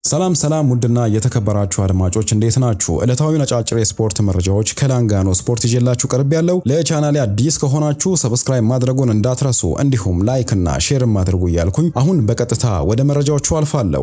ሰላም ሰላም ውድና የተከበራችሁ አድማጮች እንዴት ናችሁ? ዕለታዊ ነጫጭር የስፖርት መረጃዎች ከላንጋኖ ስፖርት ይዤላችሁ ቀርብ ያለው ለቻናሌ አዲስ ከሆናችሁ ሰብስክራይብ ማድረጉን እንዳትረሱ እንዲሁም ላይክ እና ሼርም አድርጉ እያልኩኝ አሁን በቀጥታ ወደ መረጃዎቹ አልፋለሁ።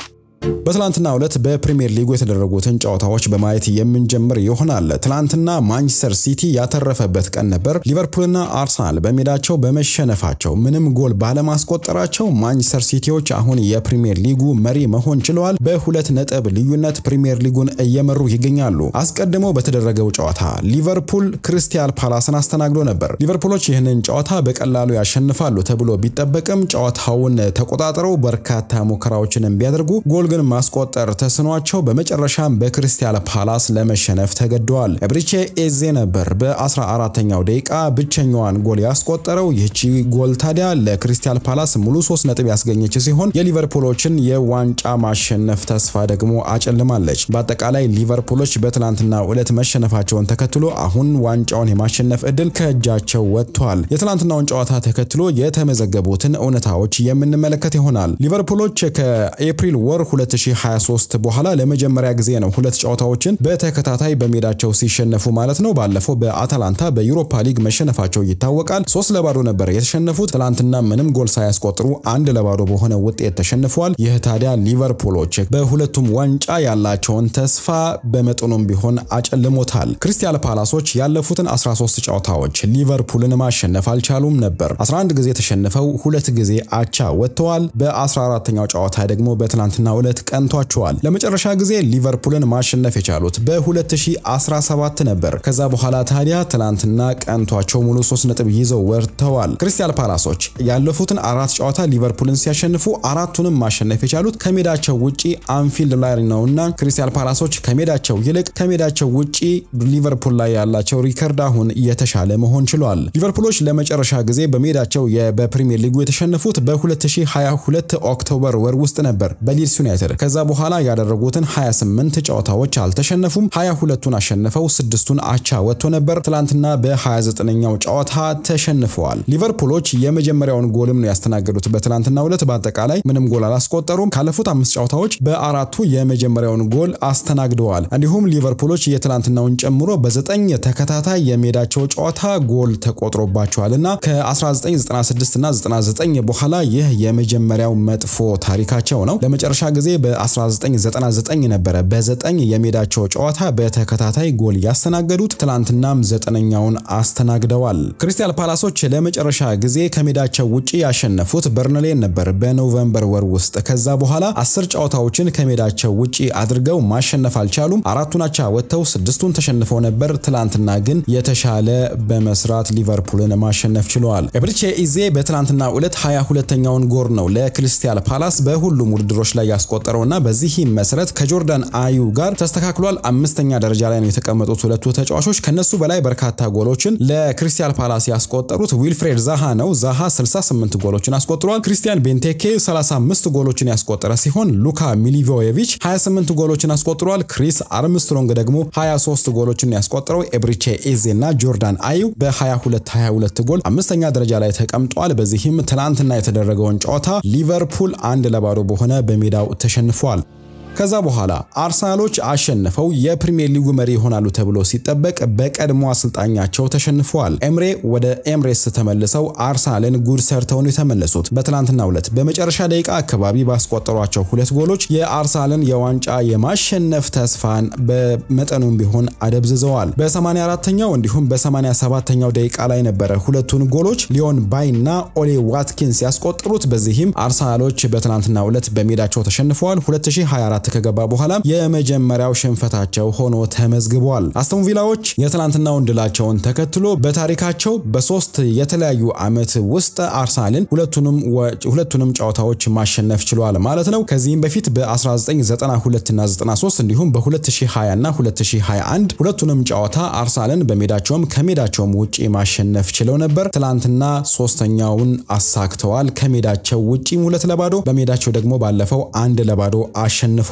በትላንትና ዕለት በፕሪሚየር ሊጉ የተደረጉትን ጨዋታዎች በማየት የምንጀምር ይሆናል። ትላንትና ማንቸስተር ሲቲ ያተረፈበት ቀን ነበር። ሊቨርፑልና አርሰናል በሜዳቸው በመሸነፋቸው ምንም ጎል ባለማስቆጠራቸው ማንቸስተር ሲቲዎች አሁን የፕሪሚየር ሊጉ መሪ መሆን ችለዋል። በሁለት ነጥብ ልዩነት ፕሪሚየር ሊጉን እየመሩ ይገኛሉ። አስቀድሞ በተደረገው ጨዋታ ሊቨርፑል ክሪስታል ፓላስን አስተናግዶ ነበር። ሊቨርፑሎች ይህንን ጨዋታ በቀላሉ ያሸንፋሉ ተብሎ ቢጠበቅም ጨዋታውን ተቆጣጥረው በርካታ ሙከራዎችን ቢያደርጉ ጎል ግን ማስቆጠር ተስኗቸው በመጨረሻም በክሪስታል ፓላስ ለመሸነፍ ተገደዋል። ኤብሪቼ ኤዜ ነበር በ14ኛው ደቂቃ ብቸኛዋን ጎል ያስቆጠረው። ይህቺ ጎል ታዲያ ለክሪስታል ፓላስ ሙሉ ሶስት ነጥብ ያስገኘች ሲሆን የሊቨርፑሎችን የዋንጫ ማሸነፍ ተስፋ ደግሞ አጨልማለች። በአጠቃላይ ሊቨርፑሎች በትላንትናው ዕለት መሸነፋቸውን ተከትሎ አሁን ዋንጫውን የማሸነፍ እድል ከእጃቸው ወጥቷል። የትላንትናውን ጨዋታ ተከትሎ የተመዘገቡትን እውነታዎች የምንመለከት ይሆናል። ሊቨርፑሎች ከኤፕሪል ወር 2023 በኋላ ለመጀመሪያ ጊዜ ነው ሁለት ጨዋታዎችን በተከታታይ በሜዳቸው ሲሸነፉ ማለት ነው። ባለፈው በአታላንታ በዩሮፓ ሊግ መሸነፋቸው ይታወቃል። ሶስት ለባዶ ነበር የተሸነፉት። ትላንትና ምንም ጎል ሳያስቆጥሩ አንድ ለባዶ በሆነ ውጤት ተሸንፈዋል። ይህ ታዲያ ሊቨርፑሎች በሁለቱም ዋንጫ ያላቸውን ተስፋ በመጠኑም ቢሆን አጨልሞታል። ክሪስታል ፓላሶች ያለፉትን 13 ጨዋታዎች ሊቨርፑልን ማሸነፍ አልቻሉም ነበር። 11 ጊዜ ተሸንፈው ሁለት ጊዜ አቻ ወጥተዋል። በ14ኛው ጨዋታ ደግሞ በትናንትና ዕለት ቀንቷቸዋል። ለመጨረሻ ጊዜ ሊቨርፑልን ማሸነፍ የቻሉት በ2017 ነበር። ከዛ በኋላ ታዲያ ትናንትና ቀንቷቸው ሙሉ 3 ነጥብ ይዘው ወርተዋል። ክሪስታል ፓላሶች ያለፉትን አራት ጨዋታ ሊቨርፑልን ሲያሸንፉ አራቱንም ማሸነፍ የቻሉት ከሜዳቸው ውጪ አንፊልድ ላይ ነውና ክሪስታል ፓላሶች ከሜዳቸው ይልቅ ከሜዳቸው ውጪ ሊቨርፑል ላይ ያላቸው ሪከርድ አሁን የተሻለ መሆን ችሏል። ሊቨርፑሎች ለመጨረሻ ጊዜ በሜዳቸው በፕሪሚየር ሊጉ የተሸነፉት በ2022 ኦክቶበር ወር ውስጥ ነበር በሊድስ ዩናይትድ ከዛ በኋላ ያደረጉትን 28 ጨዋታዎች አልተሸነፉም። 22ቱን አሸንፈው ስድስቱን አቻ ወጥቶ ነበር። ትላንትና በ29ኛው ጨዋታ ተሸንፈዋል። ሊቨርፑሎች የመጀመሪያውን ጎልም ነው ያስተናገዱት በትላንትናው ዕለት። በአጠቃላይ ምንም ጎል አላስቆጠሩም። ካለፉት አምስት ጨዋታዎች በአራቱ የመጀመሪያውን ጎል አስተናግደዋል። እንዲሁም ሊቨርፑሎች የትላንትናውን ጨምሮ በዘጠኝ ተከታታይ የሜዳቸው ጨዋታ ጎል ተቆጥሮባቸዋል እና ከ1996 እና 99 በኋላ ይህ የመጀመሪያው መጥፎ ታሪካቸው ነው። ለመጨረሻ ጊዜ በ1999 ነበረ በዘጠኝ የሜዳቸው ጨዋታ በተከታታይ ጎል ያስተናገዱት። ትላንትናም ዘጠነኛውን አስተናግደዋል። ክሪስታል ፓላሶች ለመጨረሻ ጊዜ ከሜዳቸው ውጪ ያሸነፉት በርንሌን ነበር በኖቨምበር ወር ውስጥ። ከዛ በኋላ አስር ጨዋታዎችን ከሜዳቸው ውጪ አድርገው ማሸነፍ አልቻሉም። አራቱን አቻ ወጥተው ስድስቱን ተሸንፈው ነበር። ትላንትና ግን የተሻለ በመስራት ሊቨርፑልን ማሸነፍ ችለዋል። ኤብሪቼ ኢዜ በትላንትና ዕለት 22ኛውን ጎል ነው ለክሪስታል ፓላስ በሁሉም ውድድሮች ላይ ያስቆጠረውና በዚህም መሰረት ከጆርዳን አዩ ጋር ተስተካክሏል። አምስተኛ ደረጃ ላይ ነው የተቀመጡት ሁለቱ ተጫዋቾች። ከነሱ በላይ በርካታ ጎሎችን ለክሪስታል ፓላስ ያስቆጠሩት ዊልፍሬድ ዛሃ ነው። ዛሃ 68 ጎሎችን አስቆጥሯል። ክሪስቲያን ቤንቴኬ 35 ጎሎችን ያስቆጠረ ሲሆን ሉካ ሚሊቮየቪች 28 ጎሎችን አስቆጥሯል። ክሪስ አርምስትሮንግ ደግሞ 23 ጎሎችን ያስቆጠረው ኤብሪቼ ኤዜ እና ጆርዳን አዩ በ22 22 ጎል አምስተኛ ደረጃ ላይ ተቀምጧል። በዚህም ትናንትና የተደረገውን ጨዋታ ሊቨርፑል አንድ ለባዶ በሆነ በሜዳው ተሸንፏል። ከዛ በኋላ አርሰናሎች አሸንፈው የፕሪሚየር ሊጉ መሪ ይሆናሉ ተብሎ ሲጠበቅ በቀድሞ አሰልጣኛቸው ተሸንፈዋል። ኤምሬ ወደ ኤምሬስ ተመልሰው አርሰናልን ጉድ ሰርተው ነው የተመለሱት። በትናንትናው ዕለት በመጨረሻ ደቂቃ አካባቢ ባስቆጠሯቸው ሁለት ጎሎች የአርሰናልን የዋንጫ የማሸነፍ ተስፋን በመጠኑም ቢሆን አደብዝዘዋል። በ84ኛው እንዲሁም በ87ኛው ደቂቃ ላይ ነበረ ሁለቱን ጎሎች ሊዮን ባይ እና ኦሌ ዋትኪንስ ያስቆጠሩት። በዚህም አርሰናሎች በትናንትናው ዕለት በሜዳቸው ተሸንፈዋል። 2024 ከገባ በኋላ የመጀመሪያው ሽንፈታቸው ሆኖ ተመዝግቧል። አስቶን ቪላዎች የትላንትናውን ድላቸውን ተከትሎ በታሪካቸው በሶስት የተለያዩ ዓመት ውስጥ አርሰናልን ሁለቱንም ጨዋታዎች ማሸነፍ ችሏል ማለት ነው። ከዚህም በፊት በ1992 እና 93 እንዲሁም በ2020 እና 2021 ሁለቱንም ጨዋታ አርሰናልን በሜዳቸውም ከሜዳቸውም ውጪ ማሸነፍ ችለው ነበር። ትላንትና ሶስተኛውን አሳክተዋል። ከሜዳቸው ውጪም ሁለት ለባዶ በሜዳቸው ደግሞ ባለፈው አንድ ለባዶ አሸንፈው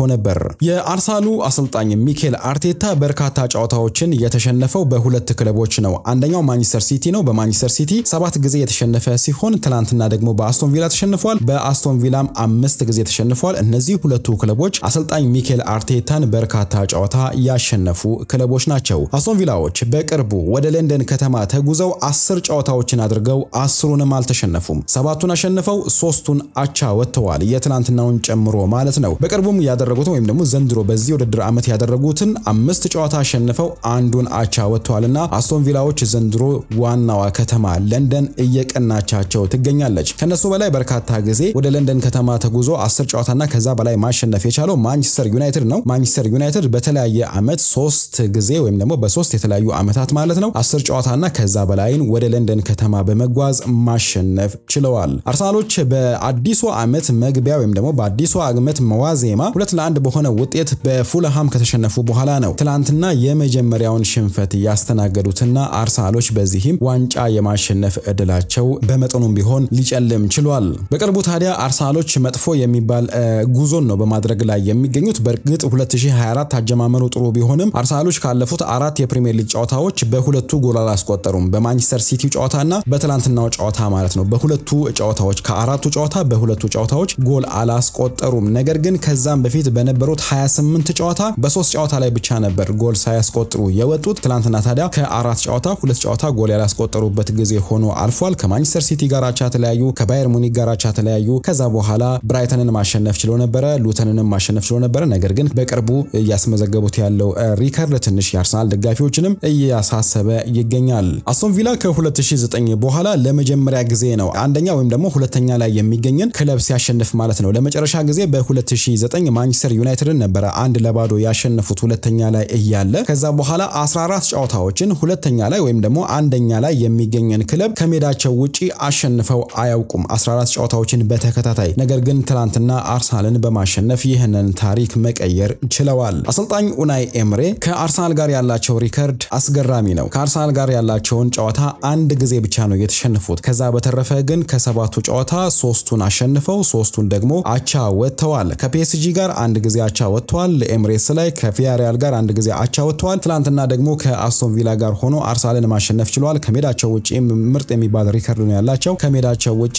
ነበር። የአርሰናሉ አሰልጣኝ ሚኬል አርቴታ በርካታ ጨዋታዎችን የተሸነፈው በሁለት ክለቦች ነው። አንደኛው ማንቸስተር ሲቲ ነው። በማንቸስተር ሲቲ ሰባት ጊዜ የተሸነፈ ሲሆን ትናንትና ደግሞ በአስቶን ቪላ ተሸንፏል። በአስቶን ቪላም አምስት ጊዜ ተሸንፏል። እነዚህ ሁለቱ ክለቦች አሰልጣኝ ሚኬል አርቴታን በርካታ ጨዋታ ያሸነፉ ክለቦች ናቸው። አስቶን ቪላዎች በቅርቡ ወደ ለንደን ከተማ ተጉዘው አስር ጨዋታዎችን አድርገው አስሩንም አልተሸነፉም። ሰባቱን አሸንፈው ሶስቱን አቻ ወጥተዋል። የትናንትናውን ጨምሮ ማለት ነው። በቅርቡም ያደረጉትን ወይም ደግሞ ዘንድሮ በዚህ ውድድር ዓመት ያደረጉትን አምስት ጨዋታ አሸንፈው አንዱን አቻ ወጥተዋልና አስቶን ቪላዎች ዘንድሮ ዋናዋ ከተማ ለንደን እየቀናቻቸው ትገኛለች። ከነሱ በላይ በርካታ ጊዜ ወደ ለንደን ከተማ ተጉዞ አስር ጨዋታና ከዛ በላይ ማሸነፍ የቻለው ማንቸስተር ዩናይትድ ነው። ማንቸስተር ዩናይትድ በተለያየ ዓመት ሶስት ጊዜ ወይም ደግሞ በሶስት የተለያዩ ዓመታት ማለት ነው አስር ጨዋታና ከዛ በላይን ወደ ለንደን ከተማ በመጓዝ ማሸነፍ ችለዋል። አርሰናሎች በአዲሱ ዓመት መግቢያ ወይም ደግሞ በአዲሱ ዓመት መዋዜማ ሁለት ለአንድ በሆነ ውጤት በፉልሃም ከተሸነፉ በኋላ ነው ትላንትና የመጀመሪያውን ሽንፈት ያስተናገዱትና አርሰናሎች በዚህም ዋንጫ የማሸነፍ እድላቸው በመጠኑም ቢሆን ሊጨልም ችሏል። በቅርቡ ታዲያ አርሰናሎች መጥፎ የሚባል ጉዞን ነው በማድረግ ላይ የሚገኙት። በእርግጥ 2024 አጀማመሩ ጥሩ ቢሆንም አርሰናሎች ካለፉት አራት የፕሪሚየር ሊግ ጨዋታዎች በሁለቱ ጎል አላስቆጠሩም። በማንቸስተር ሲቲ ጨዋታና በትላንትናው ጨዋታ ማለት ነው። በሁለቱ ጨዋታዎች ከአራቱ ጨዋታ በሁለቱ ጨዋታዎች ጎል አላስቆጠሩም። ነገር ግን ከዛም በፊት በነበሩት 28 ጨዋታ በሶስት ጨዋታ ላይ ብቻ ነበር ጎል ሳያስቆጥሩ የወጡት። ትላንትና ታዲያ ከአራት ጨዋታ ሁለት ጨዋታ ጎል ያላስቆጠሩበት ጊዜ ሆኖ አልፏል። ከማንቸስተር ሲቲ ጋር አቻ ተለያዩ፣ ከባየር ሙኒክ ጋር አቻ ተለያዩ። ከዛ በኋላ ብራይተንን ማሸነፍ ችሎ ነበረ፣ ሉተንንም ማሸነፍ ችሎ ነበረ። ነገር ግን በቅርቡ እያስመዘገቡት ያለው ሪከርድ ትንሽ የአርሰናል ደጋፊዎችንም እያሳሰበ ይገኛል። አስቶን ቪላ ከ2009 በኋላ ለመጀመሪያ ጊዜ ነው አንደኛ ወይም ደግሞ ሁለተኛ ላይ የሚገኝን ክለብ ሲያሸንፍ ማለት ነው። ለመጨረሻ ጊዜ በ2009 ማንቸስተር ዩናይትድን ነበረ አንድ ለባዶ ያሸነፉት ሁለተኛ ላይ እያለ ከዛ በኋላ 14 ጨዋታዎችን ሁለተኛ ላይ ወይም ደግሞ አንደኛ ላይ የሚገኝን ክለብ ከሜዳቸው ውጪ አሸንፈው አያውቁም 14 ጨዋታዎችን በተከታታይ ነገር ግን ትናንትና አርሰናልን በማሸነፍ ይህንን ታሪክ መቀየር ችለዋል። አሰልጣኝ ኡናይ ኤምሬ ከአርሰናል ጋር ያላቸው ሪከርድ አስገራሚ ነው። ከአርሰናል ጋር ያላቸውን ጨዋታ አንድ ጊዜ ብቻ ነው የተሸነፉት። ከዛ በተረፈ ግን ከሰባቱ ጨዋታ ሶስቱን አሸንፈው ሶስቱን ደግሞ አቻ ወጥተዋል። ከፒኤስጂ ጋር አንድ ጊዜ አቻ ወጥተዋል። ኤምሬትስ ላይ ከቪያሪያል ጋር አንድ ጊዜ አቻ ወጥተዋል። ትናንትና ደግሞ ከአስቶን ቪላ ጋር ሆኖ አርሰናልን ማሸነፍ ችለዋል። ከሜዳቸው ውጪ ምርጥ የሚባል ሪከርድ ነው ያላቸው። ከሜዳቸው ውጪ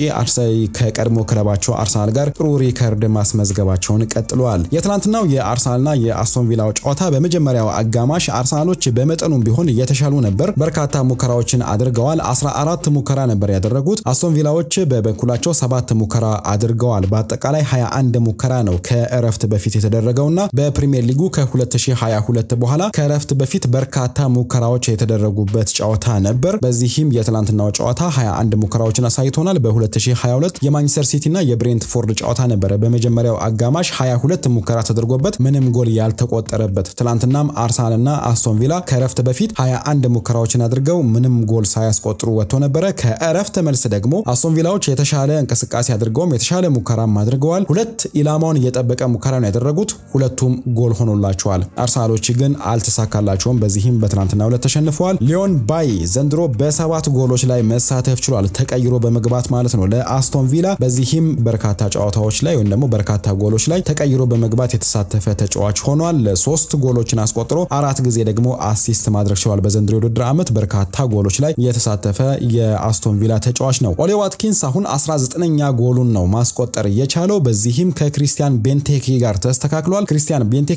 ከቀድሞ ክለባቸው አርሰናል ጋር ጥሩ ሪከርድ ማስመዝገባቸውን ቀጥለዋል። የትናንትናው የአርሰናልና የአስቶን ቪላው ጨዋታ በመጀመሪያው አጋማሽ አርሰናሎች በመጠኑም ቢሆን እየተሻሉ ነበር። በርካታ ሙከራዎችን አድርገዋል። 14 ሙከራ ነበር ያደረጉት። አስቶን ቪላዎች በበኩላቸው ሰባት ሙከራ አድርገዋል። በአጠቃላይ 21 ሙከራ ነው ከእረፍት በፊት የተደረገውና በፕሪሚየር ሊጉ ከ2022 በኋላ ከእረፍት በፊት በርካታ ሙከራዎች የተደረጉበት ጨዋታ ነበር። በዚህም የትላንትናው ጨዋታ 21 ሙከራዎችን አሳይቶናል። በ2022 የማንቸስተር ሲቲና የብሬንትፎርድ ጨዋታ ነበረ። በመጀመሪያው አጋማሽ 22 ሙከራ ተደርጎበት ምንም ጎል ያልተቆጠረበት። ትላንትናም አርሰናልና አስቶን ቪላ ከእረፍት በፊት 21 ሙከራዎችን አድርገው ምንም ጎል ሳያስቆጥሩ ወጥቶ ነበረ። ከእረፍት መልስ ደግሞ አስቶን ቪላዎች የተሻለ እንቅስቃሴ አድርገውም የተሻለ ሙከራም አድርገዋል። ሁለት ኢላማውን እየጠበቀ ሙከራ ነው ያደረጉት። ሁለቱም ጎል ሆኖላቸዋል። አርሰናሎች ግን አልተሳካላቸውም። በዚህም በትናንትናው ዕለት ተሸንፈዋል። ሊዮን ባይ ዘንድሮ በሰባት ጎሎች ላይ መሳተፍ ችሏል። ተቀይሮ በመግባት ማለት ነው ለአስቶን ቪላ። በዚህም በርካታ ጨዋታዎች ላይ ወይም ደግሞ በርካታ ጎሎች ላይ ተቀይሮ በመግባት የተሳተፈ ተጫዋች ሆኗል። ሶስት ጎሎችን አስቆጥሮ አራት ጊዜ ደግሞ አሲስት ማድረግ ችሏል። በዘንድሮ የውድድር ዓመት በርካታ ጎሎች ላይ የተሳተፈ የአስቶን ቪላ ተጫዋች ነው። ኦሌ ዋትኪንስ አሁን 19ኛ ጎሉን ነው ማስቆጠር የቻለው። በዚህም ከክሪስቲያን ቤንቴኬ ጋር ተስተካክሏል። ክሪስቲያን ቤንቴኬ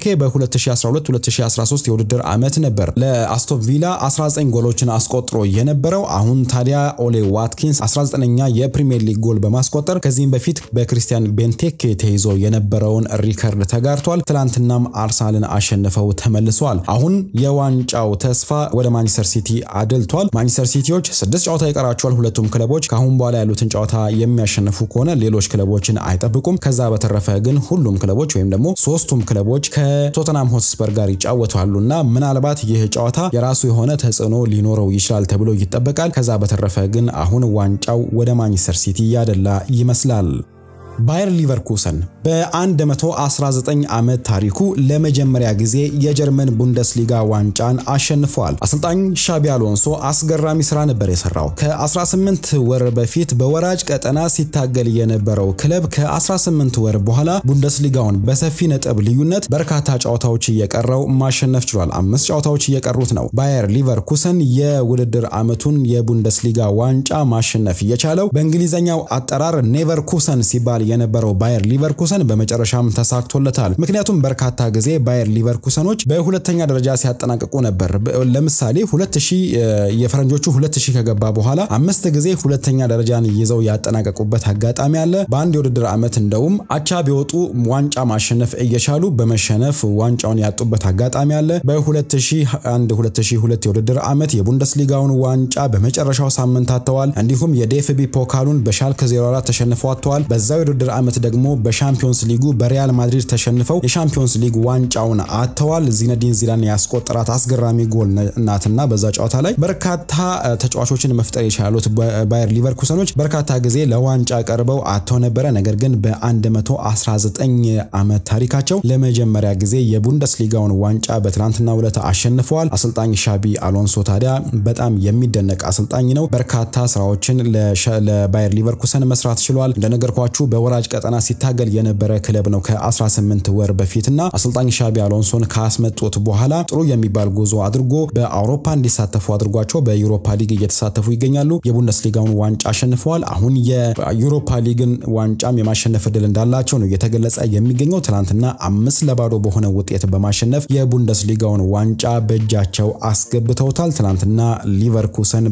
በ2012-2013 የውድድር ዓመት ነበር ለአስቶን ቪላ 19 ጎሎችን አስቆጥሮ የነበረው። አሁን ታዲያ ኦሌ ዋትኪንስ 19ኛ የፕሪሚየር ሊግ ጎል በማስቆጠር ከዚህም በፊት በክሪስቲያን ቤንቴኬ ተይዞ የነበረውን ሪከርድ ተጋርቷል። ትላንትናም አርሰናልን አሸንፈው ተመልሰዋል። አሁን የዋንጫው ተስፋ ወደ ማንቸስተር ሲቲ አድልቷል። ማንቸስተር ሲቲዎች ስድስት ጨዋታ ይቀራቸዋል። ሁለቱም ክለቦች ከአሁን በኋላ ያሉትን ጨዋታ የሚያሸንፉ ከሆነ ሌሎች ክለቦችን አይጠብቁም። ከዛ በተረፈ ግን ሁሉም ክለቦች ወይም ደግሞ ሶስቱም ክለቦች ከቶተናም ሆትስፐር ጋር ይጫወታሉ እና ምናልባት ይህ ጨዋታ የራሱ የሆነ ተጽዕኖ ሊኖረው ይችላል ተብሎ ይጠበቃል። ከዛ በተረፈ ግን አሁን ዋንጫው ወደ ማንቸስተር ሲቲ ያደላ ይመስላል። ባየር ሊቨርኩሰን በ119 ዓመት ታሪኩ ለመጀመሪያ ጊዜ የጀርመን ቡንደስሊጋ ዋንጫን አሸንፈዋል። አሰልጣኝ ሻቢ አሎንሶ አስገራሚ ስራ ነበር የሰራው። ከ18 ወር በፊት በወራጅ ቀጠና ሲታገል የነበረው ክለብ ከ18 ወር በኋላ ቡንደስሊጋውን በሰፊ ነጥብ ልዩነት በርካታ ጨዋታዎች እየቀረው ማሸነፍ ችሏል። አምስት ጨዋታዎች እየቀሩት ነው ባየር ሊቨርኩሰን የውድድር ዓመቱን የቡንደስሊጋ ዋንጫ ማሸነፍ እየቻለው በእንግሊዝኛው አጠራር ኔቨር ኩሰን ሲባል የነበረው ባየር ሊቨርኩሰን በመጨረሻም ተሳክቶለታል። ምክንያቱም በርካታ ጊዜ ባየር ሊቨርኩሰኖች በሁለተኛ ደረጃ ሲያጠናቅቁ ነበር። ለምሳሌ 2000 የፈረንጆቹ 2000 ከገባ በኋላ አምስት ጊዜ ሁለተኛ ደረጃን ይዘው ያጠናቀቁበት አጋጣሚ አለ። በአንድ የውድድር ዓመት እንደውም አቻ ቢወጡ ዋንጫ ማሸነፍ እየቻሉ በመሸነፍ ዋንጫውን ያጡበት አጋጣሚ አለ። በ2001 2002 የውድድር ዓመት የቡንደስሊጋውን ዋንጫ በመጨረሻው ሳምንት አጥተዋል። እንዲሁም የዴፍቢ ፖካሉን በሻልከ 04 ተሸንፈው አጥተዋል። በዛው የውድድር ዓመት ደግሞ በሻምፒዮንስ ሊጉ በሪያል ማድሪድ ተሸንፈው የሻምፒዮንስ ሊግ ዋንጫውን አጥተዋል። ዚነዲን ዚዳን ያስቆጠራት አስገራሚ ጎል ናትና በዛ ጨዋታ ላይ በርካታ ተጫዋቾችን መፍጠር የቻሉት ባየር ሊቨርኩሰኖች በርካታ ጊዜ ለዋንጫ ቀርበው አጥተው ነበረ። ነገር ግን በ119 ዓመት ታሪካቸው ለመጀመሪያ ጊዜ የቡንደስሊጋውን ዋንጫ በትናንትናው ዕለት አሸንፈዋል። አሰልጣኝ ሻቢ አሎንሶ ታዲያ በጣም የሚደነቅ አሰልጣኝ ነው። በርካታ ስራዎችን ለባየር ሊቨርኩሰን መስራት ችሏል። እንደነገርኳችሁ በወራጅ ቀጠና ሲታገል የነበረ ክለብ ነው ከ18 ወር በፊትና አሰልጣኝ ሻቢ አሎንሶን ካስመጡት በኋላ ጥሩ የሚባል ጉዞ አድርጎ በአውሮፓ እንዲሳተፉ አድርጓቸው በዩሮፓ ሊግ እየተሳተፉ ይገኛሉ። የቡንደስሊጋውን ዋንጫ አሸንፈዋል። አሁን የዩሮፓ ሊግን ዋንጫም የማሸነፍ እድል እንዳላቸው ነው እየተገለጸ የሚገኘው። ትናንትና አምስት ለባዶ በሆነ ውጤት በማሸነፍ የቡንደስሊጋውን ዋንጫ በእጃቸው አስገብተውታል። ትናንትና ሊቨርኩሰን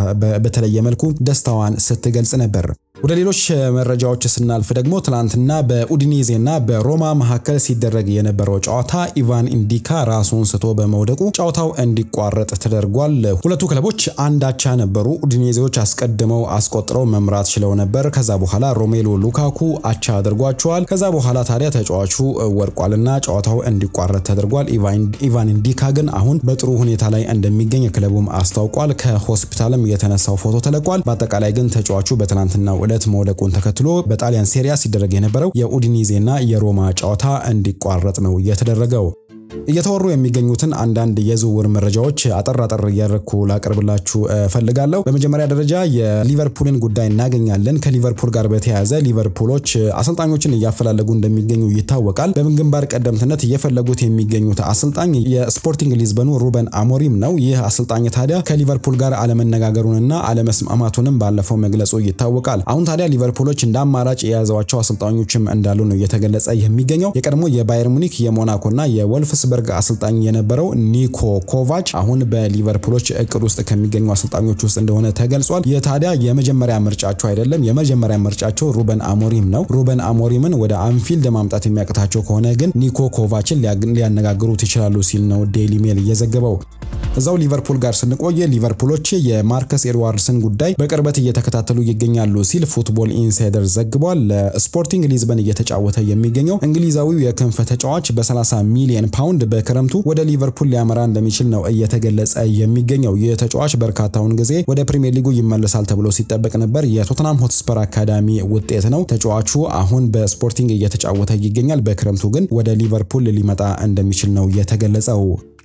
በተለየ መልኩ ደስታዋን ስትገልጽ ነበር። ወደ ሌሎች መረጃዎች ስናልፍ ደግሞ ትናንትና በኡዲኔዜና በሮማ መካከል ሲደረግ የነበረው ጨዋታ ኢቫን ኢንዲካ ራሱን ስቶ በመውደቁ ጨዋታው እንዲቋረጥ ተደርጓል። ሁለቱ ክለቦች አንዳቻ ነበሩ። ኡዲኔዜዎች አስቀድመው አስቆጥረው መምራት ችለው ነበር። ከዛ በኋላ ሮሜሎ ሉካኩ አቻ አድርጓቸዋል። ከዛ በኋላ ታዲያ ተጫዋቹ ወድቋልና ጨዋታው እንዲቋረጥ ተደርጓል። ኢቫን ኢንዲካ ግን አሁን በጥሩ ሁኔታ ላይ እንደሚገኝ ክለቡም አስታውቋል። ከሆስፒታልም የተነሳው ፎቶ ተለቋል። በአጠቃላይ ግን ተጫዋቹ በትናንትናው ዕለት መውደቁን ተከትሎ በጣሊያን ሴሪያ ሲደረግ የነበረው የኡዲኒዜና የሮማ ጨዋታ እንዲቋረጥ ነው የተደረገው። እየተወሩ የሚገኙትን አንዳንድ የዝውውር መረጃዎች አጠር አጠር እያደረኩ ላቀርብላችሁ እፈልጋለሁ። በመጀመሪያ ደረጃ የሊቨርፑልን ጉዳይ እናገኛለን። ከሊቨርፑል ጋር በተያያዘ ሊቨርፑሎች አሰልጣኞችን እያፈላለጉ እንደሚገኙ ይታወቃል። በግንባር ቀደምትነት እየፈለጉት የሚገኙት አሰልጣኝ የስፖርቲንግ ሊዝበኑ ሩበን አሞሪም ነው። ይህ አሰልጣኝ ታዲያ ከሊቨርፑል ጋር አለመነጋገሩንና አለመስማማቱንም ባለፈው መግለጹ ይታወቃል። አሁን ታዲያ ሊቨርፑሎች እንደ አማራጭ የያዘዋቸው አሰልጣኞችም እንዳሉ ነው እየተገለጸ የሚገኘው። የቀድሞ የባየር ሙኒክ የሞናኮና የወልፍ ስበርግ አሰልጣኝ የነበረው ኒኮ ኮቫች አሁን በሊቨርፑሎች እቅድ ውስጥ ከሚገኙ አሰልጣኞች ውስጥ እንደሆነ ተገልጿል። ይህ ታዲያ የመጀመሪያ ምርጫቸው አይደለም። የመጀመሪያ ምርጫቸው ሩበን አሞሪም ነው። ሩበን አሞሪምን ወደ አንፊልድ ማምጣት የሚያቅታቸው ከሆነ ግን ኒኮ ኮቫችን ሊያነጋግሩት ይችላሉ ሲል ነው ዴይሊ ሜል እየዘገበው። እዛው ሊቨርፑል ጋር ስንቆየ ሊቨርፑሎች የማርከስ ኤድዋርድስን ጉዳይ በቅርበት እየተከታተሉ ይገኛሉ ሲል ፉትቦል ኢንሳይደር ዘግቧል። ለስፖርቲንግ ሊዝበን እየተጫወተ የሚገኘው እንግሊዛዊው የክንፍ ተጫዋች በ30 ሚሊዮን ፓውንድ በክረምቱ ወደ ሊቨርፑል ሊያመራ እንደሚችል ነው እየተገለጸ የሚገኘው። ይህ ተጫዋች በርካታውን ጊዜ ወደ ፕሪሚየር ሊጉ ይመለሳል ተብሎ ሲጠበቅ ነበር። የቶተናም ሆትስፐር አካዳሚ ውጤት ነው። ተጫዋቹ አሁን በስፖርቲንግ እየተጫወተ ይገኛል። በክረምቱ ግን ወደ ሊቨርፑል ሊመጣ እንደሚችል ነው የተገለጸው።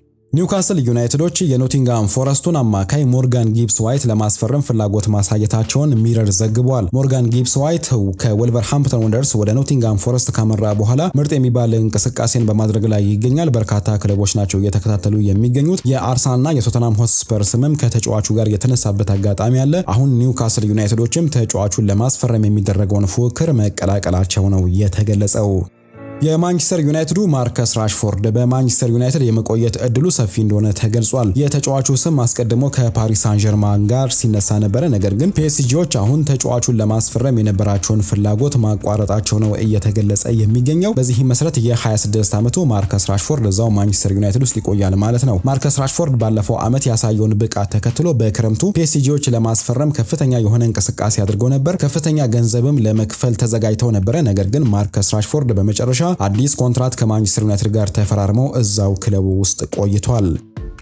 ኒውካስል ዩናይትዶች የኖቲንግሃም ፎረስቱን አማካይ ሞርጋን ጊብስ ዋይት ለማስፈረም ፍላጎት ማሳየታቸውን ሚረር ዘግቧል። ሞርጋን ጊብስ ዋይት ከወልቨርሃምፕተን ወንደርስ ወደ ኖቲንግሃም ፎረስት ካመራ በኋላ ምርጥ የሚባል እንቅስቃሴን በማድረግ ላይ ይገኛል። በርካታ ክለቦች ናቸው እየተከታተሉ የሚገኙት። የአርሰናልና የቶተናም ሆትስፐር ስምም ከተጫዋቹ ጋር የተነሳበት አጋጣሚ አለ። አሁን ኒውካስል ዩናይትዶችም ተጫዋቹን ለማስፈረም የሚደረገውን ፉክክር መቀላቀላቸው ነው የተገለጸው። የማንቸስተር ዩናይትዱ ማርከስ ራሽፎርድ በማንቸስተር ዩናይትድ የመቆየት እድሉ ሰፊ እንደሆነ ተገልጿል። የተጫዋቹ ስም አስቀድሞ ከፓሪስ ሳን ጀርማን ጋር ሲነሳ ነበረ። ነገር ግን ፒኤስጂዎች አሁን ተጫዋቹን ለማስፈረም የነበራቸውን ፍላጎት ማቋረጣቸው ነው እየተገለጸ የሚገኘው። በዚህም መሰረት የ26 ዓመቱ ማርከስ ራሽፎርድ እዛው ማንቸስተር ዩናይትድ ውስጥ ይቆያል ማለት ነው። ማርከስ ራሽፎርድ ባለፈው ዓመት ያሳየውን ብቃት ተከትሎ በክረምቱ ፒኤስጂዎች ለማስፈረም ከፍተኛ የሆነ እንቅስቃሴ አድርገው ነበር። ከፍተኛ ገንዘብም ለመክፈል ተዘጋጅተው ነበረ። ነገር ግን ማርከስ ራሽፎርድ በመጨረሻ አዲስ ኮንትራት ከማንቸስተር ዩናይትድ ጋር ተፈራርመው እዛው ክለቡ ውስጥ ቆይቷል።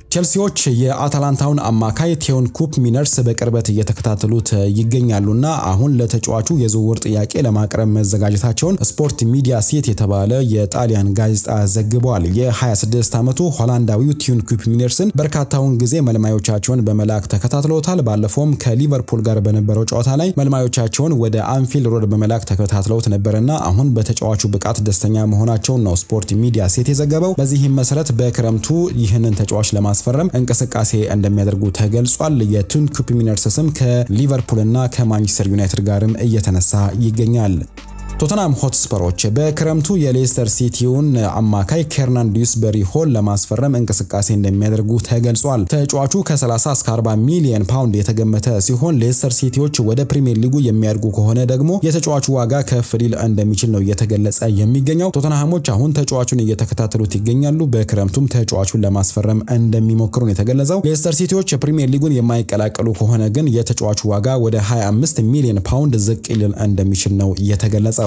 ቼልሲዎች የአታላንታውን አማካይ ቴዎን ኩፕ ሚነርስ በቅርበት እየተከታተሉት ይገኛሉና አሁን ለተጫዋቹ የዝውውር ጥያቄ ለማቅረብ መዘጋጀታቸውን ስፖርት ሚዲያ ሴት የተባለ የጣሊያን ጋዜጣ ዘግቧል። የ26 ዓመቱ ሆላንዳዊው ቴዎን ኩፕ ሚነርስን በርካታውን ጊዜ መልማዮቻቸውን በመላክ ተከታትለውታል። ባለፈውም ከሊቨርፑል ጋር በነበረው ጨዋታ ላይ መልማዮቻቸውን ወደ አንፊልድ ሮድ በመላክ ተከታትለውት ነበርና አሁን በተጫዋቹ ብቃት ደስተኛ መሆናቸውን ነው ስፖርት ሚዲያ ሴት የዘገበው። በዚህም መሰረት በክረምቱ ይህንን ተጫዋች ለማ ማስፈረም እንቅስቃሴ እንደሚያደርጉ ተገልጿል። የቱን ኩፕ ሚነርስ ስም ከሊቨርፑልና ከማንቸስተር ዩናይትድ ጋርም እየተነሳ ይገኛል። ቶተናም ሆትስፐሮች በክረምቱ የሌስተር ሲቲውን አማካይ ኬርናን ዲዩስበሪ ሆል ለማስፈረም እንቅስቃሴ እንደሚያደርጉ ተገልጿል። ተጫዋቹ ከ30 እስከ 40 ሚሊዮን ፓውንድ የተገመተ ሲሆን ሌስተር ሲቲዎች ወደ ፕሪሚየር ሊጉ የሚያድጉ ከሆነ ደግሞ የተጫዋቹ ዋጋ ከፍ ሊል እንደሚችል ነው እየተገለጸ የሚገኘው። ቶተንሃሞች አሁን ተጫዋቹን እየተከታተሉት ይገኛሉ። በክረምቱም ተጫዋቹን ለማስፈረም እንደሚሞክሩ ነው የተገለጸው። ሌስተር ሲቲዎች የፕሪሚየር ሊጉን የማይቀላቀሉ ከሆነ ግን የተጫዋቹ ዋጋ ወደ 25 ሚሊዮን ፓውንድ ዝቅ ሊል እንደሚችል ነው የተገለጸው።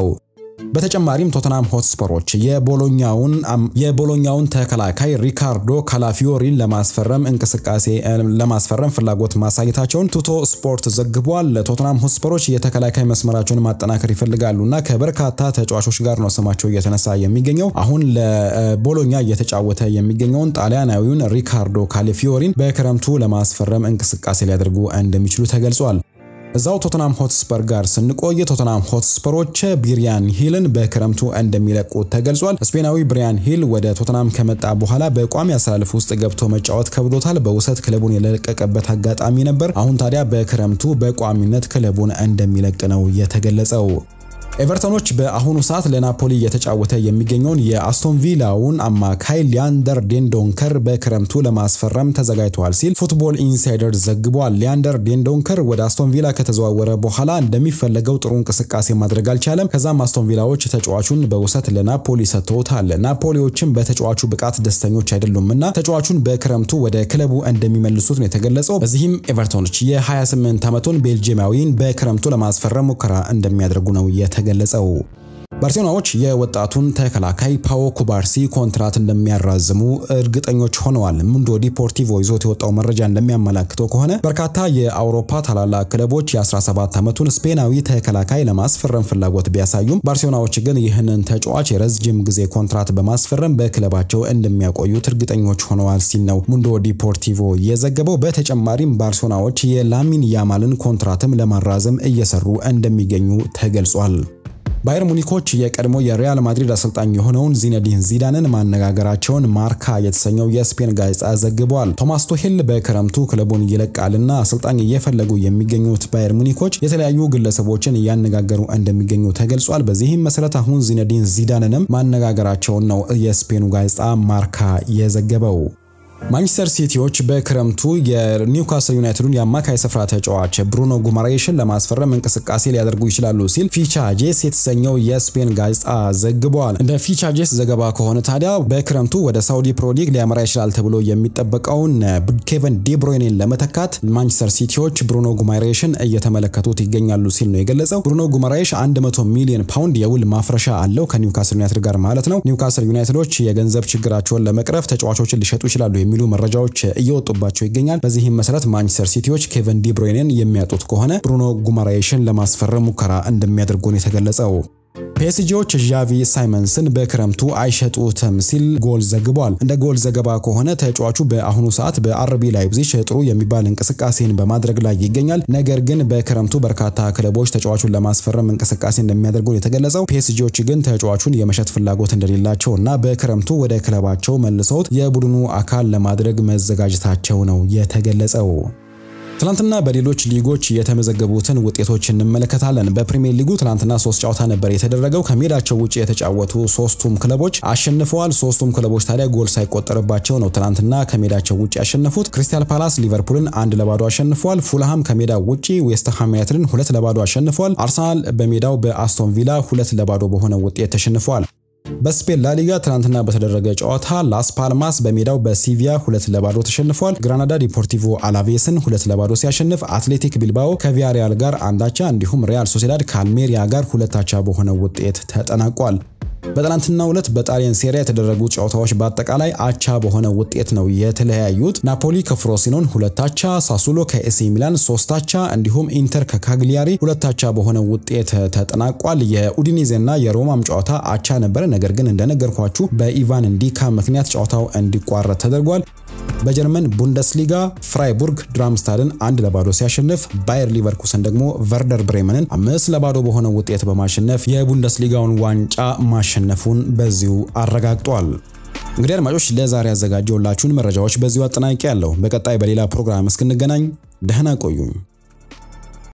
በተጨማሪም ቶተናም ሆትስፐሮች የቦሎኛውን የቦሎኛውን ተከላካይ ሪካርዶ ካላፊዮሪን ለማስፈረም እንቅስቃሴ ለማስፈረም ፍላጎት ማሳየታቸውን ቱቶ ስፖርት ዘግቧል። ቶተናም ሆትስፐሮች የተከላካይ መስመራቸውን ማጠናከር ይፈልጋሉና ከበርካታ ተጫዋቾች ጋር ነው ስማቸው እየተነሳ የሚገኘው። አሁን ለቦሎኛ እየተጫወተ የሚገኘውን ጣሊያናዊውን ሪካርዶ ካላፊዮሪን በክረምቱ ለማስፈረም እንቅስቃሴ ሊያደርጉ እንደሚችሉ ተገልጿል። እዛው ቶተናም ሆትስፐር ጋር ስንቆይ ቶተናም ሆትስፐሮች ብሪያን ሂልን በክረምቱ እንደሚለቁት ተገልጿል። ስፔናዊ ብሪያን ሂል ወደ ቶተናም ከመጣ በኋላ በቋሚ አሰላለፍ ውስጥ ገብቶ መጫወት ከብዶታል። በውሰት ክለቡን የለቀቀበት አጋጣሚ ነበር። አሁን ታዲያ በክረምቱ በቋሚነት ክለቡን እንደሚለቅ ነው የተገለጸው። ኤቨርተኖች በአሁኑ ሰዓት ለናፖሊ እየተጫወተ የሚገኘውን የአስቶን ቪላውን አማካይ ሊያንደር ዴንዶንከር በክረምቱ ለማስፈረም ተዘጋጅተዋል ሲል ፉትቦል ኢንሳይደር ዘግቧል። ሊያንደር ዴንዶንከር ወደ አስቶን ቪላ ከተዘዋወረ በኋላ እንደሚፈለገው ጥሩ እንቅስቃሴ ማድረግ አልቻለም። ከዛም አስቶን ቪላዎች ተጫዋቹን በውሰት ለናፖሊ ሰጥተውታል። ናፖሊዎችም በተጫዋቹ ብቃት ደስተኞች አይደሉምና ተጫዋቹን በክረምቱ ወደ ክለቡ እንደሚመልሱት ነው የተገለጸው። በዚህም ኤቨርተኖች የ28 ዓመቱን ቤልጂየማዊን በክረምቱ ለማስፈረም ሙከራ እንደሚያደርጉ ነው የተ ገለጸው። ባርሴሎናዎች የወጣቱን ተከላካይ ፓዎ ኩባርሲ ኮንትራት እንደሚያራዝሙ እርግጠኞች ሆነዋል። ሙንዶ ዲፖርቲቮ ይዞት የወጣው መረጃ እንደሚያመላክተው ከሆነ በርካታ የአውሮፓ ታላላቅ ክለቦች የ17 ዓመቱን ስፔናዊ ተከላካይ ለማስፈረም ፍላጎት ቢያሳዩም ባርሴሎናዎች ግን ይህንን ተጫዋች የረጅም ጊዜ ኮንትራት በማስፈረም በክለባቸው እንደሚያቆዩት እርግጠኞች ሆነዋል ሲል ነው ሙንዶ ዲፖርቲቮ የዘገበው። በተጨማሪም ባርሴሎናዎች የላሚን ያማልን ኮንትራትም ለማራዘም እየሰሩ እንደሚገኙ ተገልጿል። ባየር ሙኒኮች የቀድሞ የሪያል ማድሪድ አሰልጣኝ የሆነውን ዚነዲን ዚዳንን ማነጋገራቸውን ማርካ የተሰኘው የስፔን ጋዜጣ ዘግቧል። ቶማስ ቱሄል በክረምቱ ክለቡን ይለቃልና አሰልጣኝ እየፈለጉ የሚገኙት ባየር ሙኒኮች የተለያዩ ግለሰቦችን እያነጋገሩ እንደሚገኙ ተገልጿል። በዚህም መሰረት አሁን ዚነዲን ዚዳንንም ማነጋገራቸውን ነው የስፔኑ ጋዜጣ ማርካ የዘገበው። ማንቸስተር ሲቲዎች በክረምቱ የኒውካስል ዩናይትዱን የአማካይ ስፍራ ተጫዋች ብሩኖ ጉማሬሽን ለማስፈረም እንቅስቃሴ ሊያደርጉ ይችላሉ ሲል ፊቻጄስ የተሰኘው የስፔን ጋዜጣ ዘግበዋል። እንደ ፊቻጄስ ዘገባ ከሆነ ታዲያ በክረምቱ ወደ ሳውዲ ፕሮ ሊግ ሊያመራ ይችላል ተብሎ የሚጠበቀውን ኬቨን ዴብሮይኔን ለመተካት ማንቸስተር ሲቲዎች ብሩኖ ጉማሬሽን እየተመለከቱት ይገኛሉ ሲል ነው የገለጸው። ብሩኖ ጉማሬሽ 100 ሚሊዮን ፓውንድ የውል ማፍረሻ አለው ከኒውካስል ዩናይትድ ጋር ማለት ነው። ኒውካስል ዩናይትዶች የገንዘብ ችግራቸውን ለመቅረፍ ተጫዋቾችን ሊሸጡ ይችላሉ የሚሉ መረጃዎች እየወጡባቸው ይገኛል። በዚህም መሰረት ማንቸስተር ሲቲዎች ኬቨን ዲብሮይኔን የሚያጡት ከሆነ ብሩኖ ጉማራይሽን ለማስፈረም ሙከራ እንደሚያደርጉ ነው የተገለጸው። ፒኤስጂዎች ዣቪ ሳይመንስን በክረምቱ አይሸጡትም ሲል ጎል ዘግቧል። እንደ ጎል ዘገባ ከሆነ ተጫዋቹ በአሁኑ ሰዓት በአርቢ ላይፕዚግ ጥሩ የሚባል እንቅስቃሴን በማድረግ ላይ ይገኛል። ነገር ግን በክረምቱ በርካታ ክለቦች ተጫዋቹን ለማስፈረም እንቅስቃሴ እንደሚያደርጉ የተገለጸው። ፒኤስጂዎች ግን ተጫዋቹን የመሸጥ ፍላጎት እንደሌላቸው እና በክረምቱ ወደ ክለባቸው መልሰውት የቡድኑ አካል ለማድረግ መዘጋጀታቸው ነው የተገለጸው። ትናንትና በሌሎች ሊጎች የተመዘገቡትን ውጤቶች እንመለከታለን። በፕሪሚየር ሊጉ ትናንትና ሶስት ጨዋታ ነበር የተደረገው። ከሜዳቸው ውጭ የተጫወቱ ሶስቱም ክለቦች አሸንፈዋል። ሶስቱም ክለቦች ታዲያ ጎል ሳይቆጠርባቸው ነው ትናንትና ከሜዳቸው ውጭ ያሸነፉት። ክሪስታል ፓላስ ሊቨርፑልን አንድ ለባዶ አሸንፏል። ፉልሃም ከሜዳው ውጭ ዌስትሃም ዩናይትድን ሁለት ለባዶ አሸንፏል። አርሰናል በሜዳው በአስቶን ቪላ ሁለት ለባዶ በሆነ ውጤት ተሸንፏል። በስፔን ላሊጋ ትናንትና በተደረገ ጨዋታ ላስ ፓልማስ በሜዳው በሲቪያ ሁለት ለባዶ ተሸንፏል። ግራናዳ ዲፖርቲቮ አላቬስን ሁለት ለባዶ ሲያሸንፍ አትሌቲክ ቢልባኦ ከቪያሪያል ጋር አንዳቻ እንዲሁም ሪያል ሶሴዳድ ከአልሜሪያ ጋር ሁለታቻ በሆነ ውጤት ተጠናቋል። በትናንትናው ዕለት በጣሊያን ሴሪያ የተደረጉ ጨዋታዎች በአጠቃላይ አቻ በሆነ ውጤት ነው የተለያዩት። ናፖሊ ከፍሮሲኖን ሁለት አቻ፣ ሳሱሎ ከኤሲ ሚላን ሶስት አቻ እንዲሁም ኢንተር ከካግሊያሪ ሁለት አቻ በሆነ ውጤት ተጠናቋል። የኡዲኔዜና የሮማም ጨዋታ አቻ ነበረ። ነገር ግን እንደነገርኳችሁ በኢቫን እንዲካ ምክንያት ጨዋታው እንዲቋረጥ ተደርጓል። በጀርመን ቡንደስሊጋ ፍራይቡርግ ድራምስታድን አንድ ለባዶ ሲያሸንፍ ባየር ሊቨርኩሰን ደግሞ ቨርደር ብሬመንን አምስት ለባዶ በሆነ ውጤት በማሸነፍ የቡንደስሊጋውን ዋንጫ ማሸነፉን በዚሁ አረጋግጧል። እንግዲህ አድማጮች ለዛሬ ያዘጋጀውላችሁን መረጃዎች በዚሁ አጠናቂ ያለው። በቀጣይ በሌላ ፕሮግራም እስክንገናኝ ደህና ቆዩኝ።